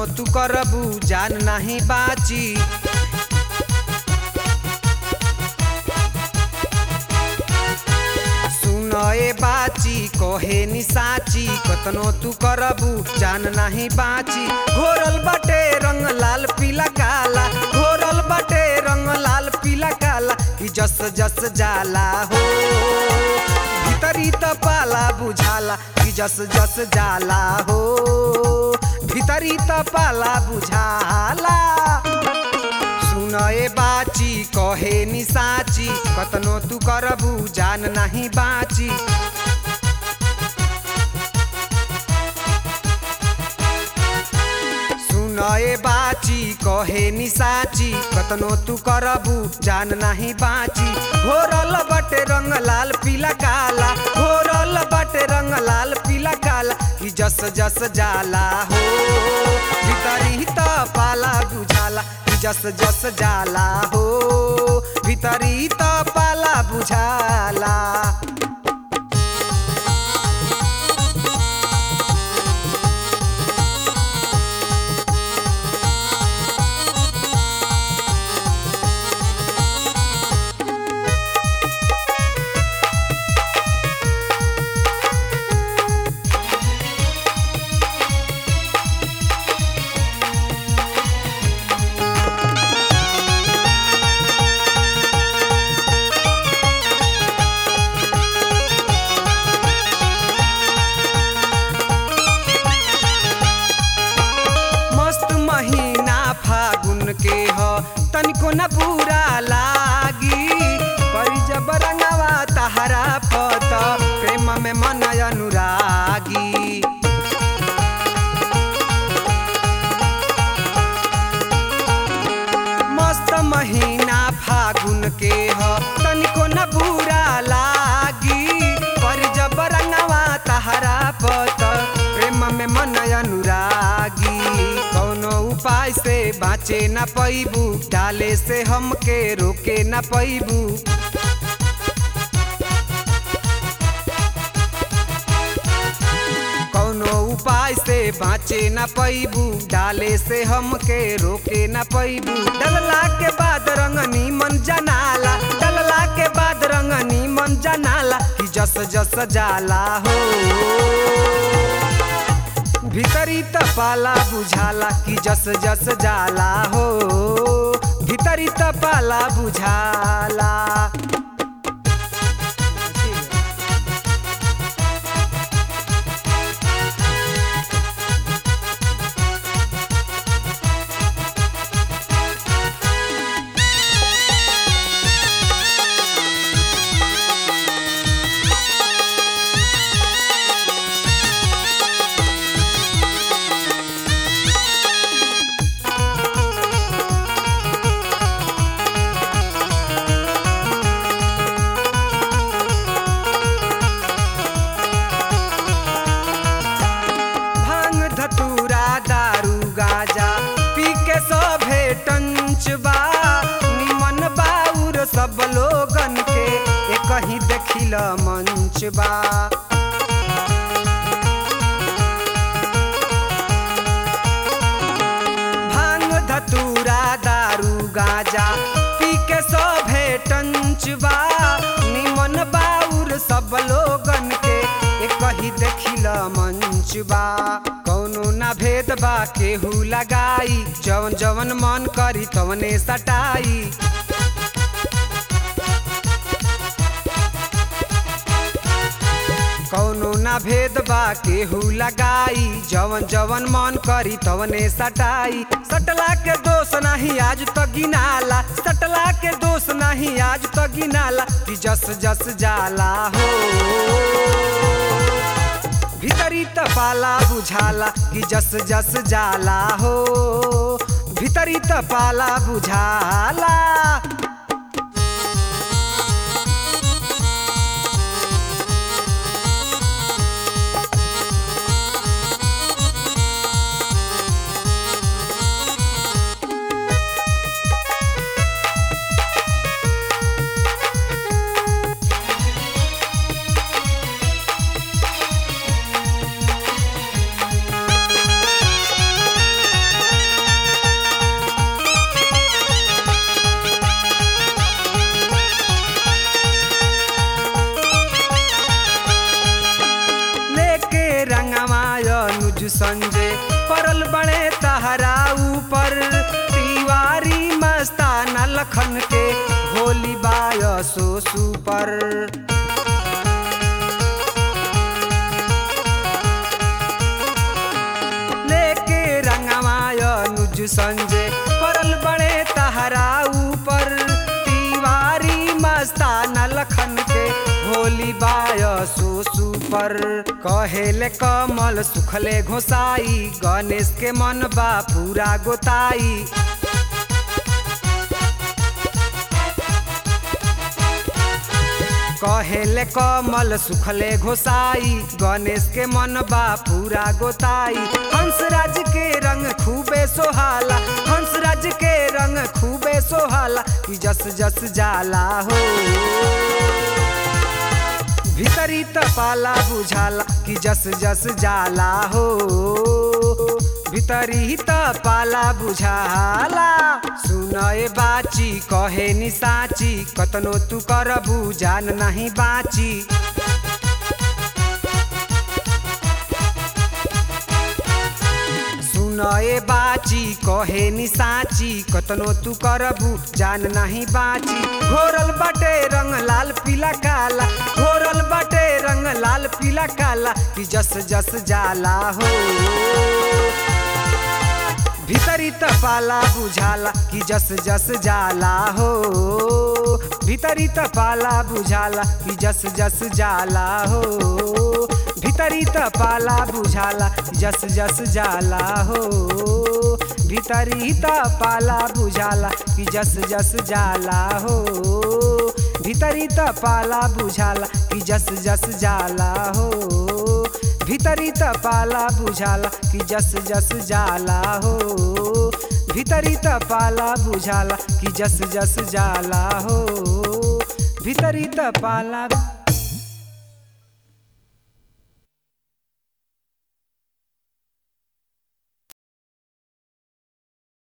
कतनो तू करबू जान नाही बाची सुन ए बाची कहे नि साची कतनो तू करबू जान नाही बाची घोरल बाटे रंग लाल पीला काला घोरल बाटे रंग लाल पीला काला कि जस जस जाला हो भीतरी त पाला बुझाला कि जस जस जाला हो भीतरी त पाला बुझाला सुन ए बाची कहे नि साची कतनो तू करबू जान नाही बाची सुन ए बाची कहे नि साची कतनो तू करबू जान नाही बाची घोरल बटे रंग लाल पीला काला घोरल बटे रंग लाल पीला काला कि जस जस जाला हो भीतरी त पाला बुझाला कि जस जस जाला हो भीतरी त पाला बुझाला मस्त महीना फागुन के ह तनिको न बुरा लागी परी जब रंगवा तहरा पत प्रेम में मन अनुरागी मस्त महीना फागुन के ह तनिको न बुरा लागी पर जब रंगवा तहरा पत प्रेम में मन अनुरागी कौनो उपाय से बाँचे न पैबू डाले से हमके रोके न पैबू कौनो उपाय से बाँचे न पैबू डाले से हमके रोके न पैबू डलला के बाद रंगनी मन जनाला डलला के बाद रंगनी मन जनाला कि जस जस जाला हो भीतरी त पाला बुझाला कि जस जस जाला हो भीतरी त पाला बुझाला भांग धतूरा दारू गाजा पी के सभे टंच बा निमन बाउर सब लोगन के एक ही देखिल मंच बा भांग धतूरा दारू गाजा पी के सभे टंच बा निमन बाउर सब लोगन के एक ही देखिल मंच बा कौनो ना भेद बा केहू लगाई जवन जवन मन करी तवने सटाई कौनो ना भेद बा केहू लगाई जवन जवन मन करी तवने सटाई सटला के दोष नहीं आज तो गिनाला सटला के दोष नहीं आज तो गिनाला कि जस जस जाला हो भीतरी त पाला बुझाला कि जस जस जाला हो भीतरी त पाला बुझाला लखन के होली बाय सो सुपर लेके रंगमाय नुज संजय परल बड़े तहरा ऊपर तिवारी मस्तान लखन के होली बाय सो सुपर कहेले कमल सुखले घोसाई गणेश के मन बा पूरा गोताई कहेले कमल सुखले घोसाई गणेश के मन बा पूरा गोताई हंसराज के रंग खूबे सोहाला हंसराज के रंग खूबे सोहाला कि जस जस जाला हो भीतरी तपाला बुझाला कि जस जस जाला हो भीतरी तपाला बुझाला सुनए बाची कहे नि साची कतनो तू करबू जान नहीं बाची सुनए बाची कहे नि साची कतनो तू करबू जान नहीं बाची घोरल बटे रंग लाल पीला काला घोरल बटे रंग लाल पीला काला कि जस जस जाला हो भीतरी तपाला बुझाला कि जस जस जाला हो भीतरी तपाला बुझाला कि जस जस जाला हो भीतरी तपाला बुझाला कि जस जस जाला हो भीतरी तपाला बुझाला कि जस जस जाला हो भीतरी तपाला बुझाला कि जस जस जाला हो भीतरी तपाला बुझाला कि जस जस जाला हो भीतरी तपाला बुझाला कि जस जस जाला हो भीतरी तपाला